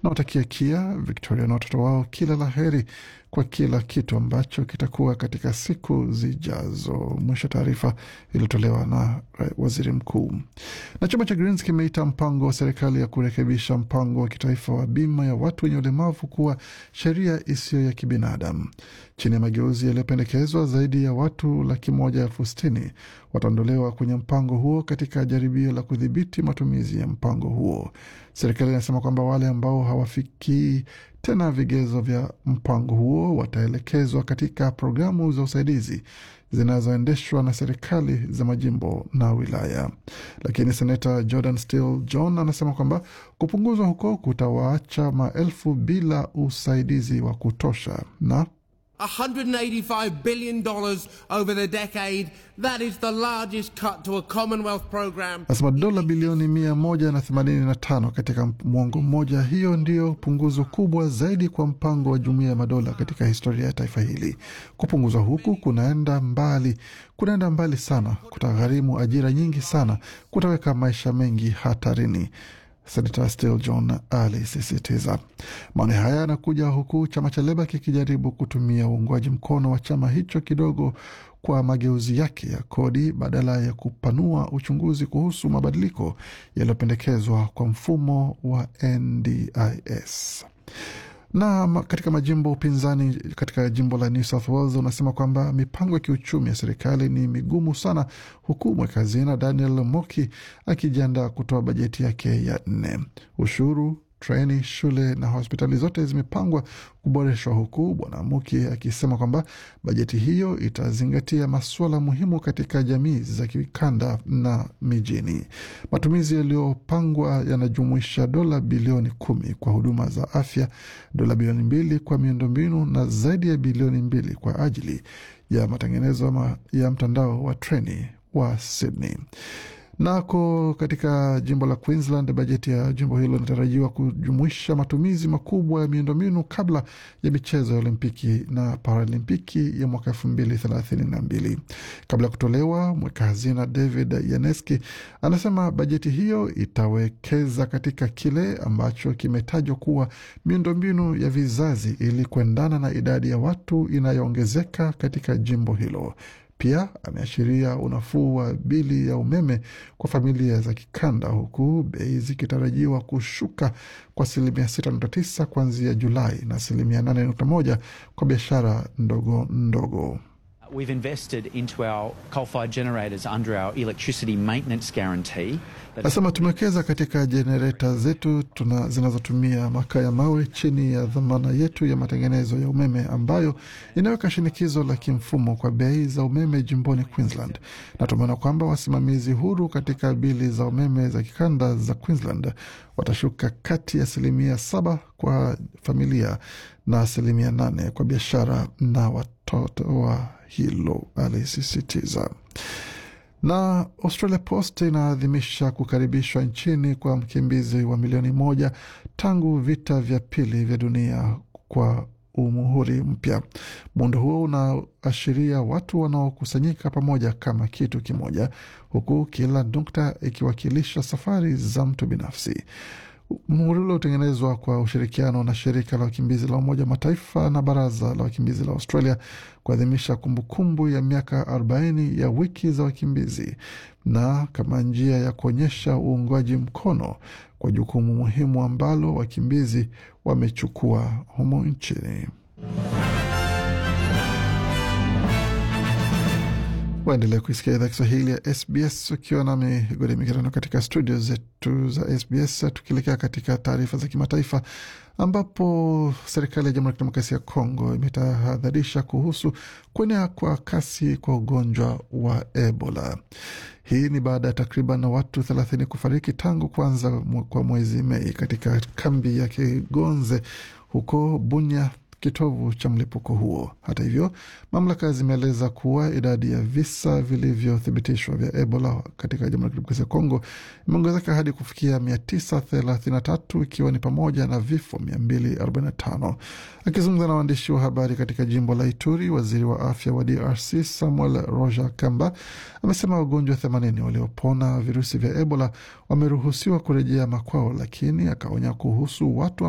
Nawatakia Kia, Victoria na watoto wao kila la heri kwa kila kitu ambacho kitakuwa katika siku zijazo. Mwisho taarifa iliyotolewa na waziri mkuu. Na chama cha Greens kimeita mpango wa serikali ya kurekebisha mpango wa kitaifa wa bima ya watu wenye ulemavu kuwa sheria isiyo ya kibinadamu. Chini ya mageuzi yaliyopendekezwa, zaidi ya watu laki moja elfu sitini wataondolewa kwenye mpango huo katika jaribio la kudhibiti matumizi ya mpango huo. Serikali inasema kwamba wale ambao hawafikii tena vigezo vya mpango huo wataelekezwa katika programu za usaidizi zinazoendeshwa na serikali za majimbo na wilaya. Lakini senata Jordan Steele John anasema kwamba kupunguzwa huko kutawaacha maelfu bila usaidizi wa kutosha na $185 billion over the decade. That is the largest cut to a Commonwealth program. Nasema dola bilioni mia moja na themanini na tano katika mwongo mmoja. Hiyo ndiyo punguzo kubwa zaidi kwa mpango wa Jumuiya ya Madola katika historia ya taifa hili. Kupunguzwa huku kunaenda mbali, kunaenda mbali sana, kutagharimu ajira nyingi sana, kutaweka maisha mengi hatarini. Senata Steele John alisisitiza. Maoni haya yanakuja huku chama cha Leba kikijaribu kutumia uungwaji mkono wa chama hicho kidogo kwa mageuzi yake ya kodi badala ya kupanua uchunguzi kuhusu mabadiliko yaliyopendekezwa kwa mfumo wa NDIS na katika majimbo upinzani katika jimbo la New South Wales unasema kwamba mipango ya kiuchumi ya serikali ni migumu sana, huku mweka hazina Daniel Moki akijiandaa kutoa bajeti yake ya nne. Ushuru, treni, shule na hospitali zote zimepangwa kuboreshwa, huku bwana Muki akisema kwamba bajeti hiyo itazingatia masuala muhimu katika jamii za kikanda na mijini. Matumizi yaliyopangwa yanajumuisha dola bilioni kumi kwa huduma za afya, dola bilioni mbili kwa miundombinu na zaidi ya bilioni mbili kwa ajili ya matengenezo ya mtandao wa treni wa Sydney. Nako katika jimbo la Queensland, bajeti ya jimbo hilo inatarajiwa kujumuisha matumizi makubwa ya miundombinu kabla ya michezo ya Olimpiki na Paralimpiki ya mwaka elfu mbili thelathini na mbili. Kabla ya kutolewa, mweka hazina David Yaneski anasema bajeti hiyo itawekeza katika kile ambacho kimetajwa kuwa miundombinu ya vizazi ili kuendana na idadi ya watu inayoongezeka katika jimbo hilo. Pia ameashiria unafuu wa bili ya umeme kwa familia za kikanda, huku bei zikitarajiwa kushuka kwa asilimia 6.9 kuanzia Julai na asilimia 8.1 kwa biashara ndogo ndogo. We've invested into our coal-fired generators under our electricity maintenance guarantee. Nasema tumewekeza katika jenereta zetu tuna zinazotumia makaa ya mawe chini ya dhamana yetu ya matengenezo ya umeme ambayo inaweka shinikizo la kimfumo kwa bei za umeme jimboni Queensland, na tumeona kwamba wasimamizi huru katika bili za umeme za kikanda za Queensland watashuka kati ya asilimia saba kwa familia na asilimia nane kwa biashara na watoto wa hilo, alisisitiza. Na Australia Post inaadhimisha kukaribishwa nchini kwa mkimbizi wa milioni moja tangu vita vya pili vya dunia kwa umuhuri mpya. Muundo huo unaashiria watu wanaokusanyika pamoja kama kitu kimoja, huku kila nukta ikiwakilisha safari za mtu binafsi. Muhuri ule hutengenezwa kwa ushirikiano na shirika la wakimbizi la Umoja Mataifa na baraza la wakimbizi la Australia kuadhimisha kumbukumbu ya miaka 40 ya wiki za wakimbizi na kama njia ya kuonyesha uungwaji mkono kwa jukumu muhimu ambalo wakimbizi wamechukua humo nchini. Waendelea kuisikia idhaa Kiswahili ya SBS ukiwa nami Gode Migerano katika studio zetu za SBS, tukielekea katika taarifa za kimataifa ambapo serikali ya Jamhuri ya Kidemokrasia ya Kongo imetahadharisha kuhusu kuenea kwa kasi kwa ugonjwa wa Ebola. Hii ni baada ya takriban watu thelathini kufariki tangu kuanza kwa mwezi Mei katika kambi ya Kigonze huko Bunya kitovu cha mlipuko huo. Hata hivyo, mamlaka zimeeleza kuwa idadi ya visa vilivyothibitishwa vya Ebola katika Jamhuri ya Kidemokrasia ya Kongo imeongezeka hadi kufikia 933 ikiwa ni pamoja na vifo 245. Akizungumza na waandishi wa habari katika jimbo la Ituri, waziri wa afya wa DRC Samuel Roger Kamba amesema wagonjwa 80 waliopona virusi vya Ebola wameruhusiwa kurejea makwao, lakini akaonya kuhusu watu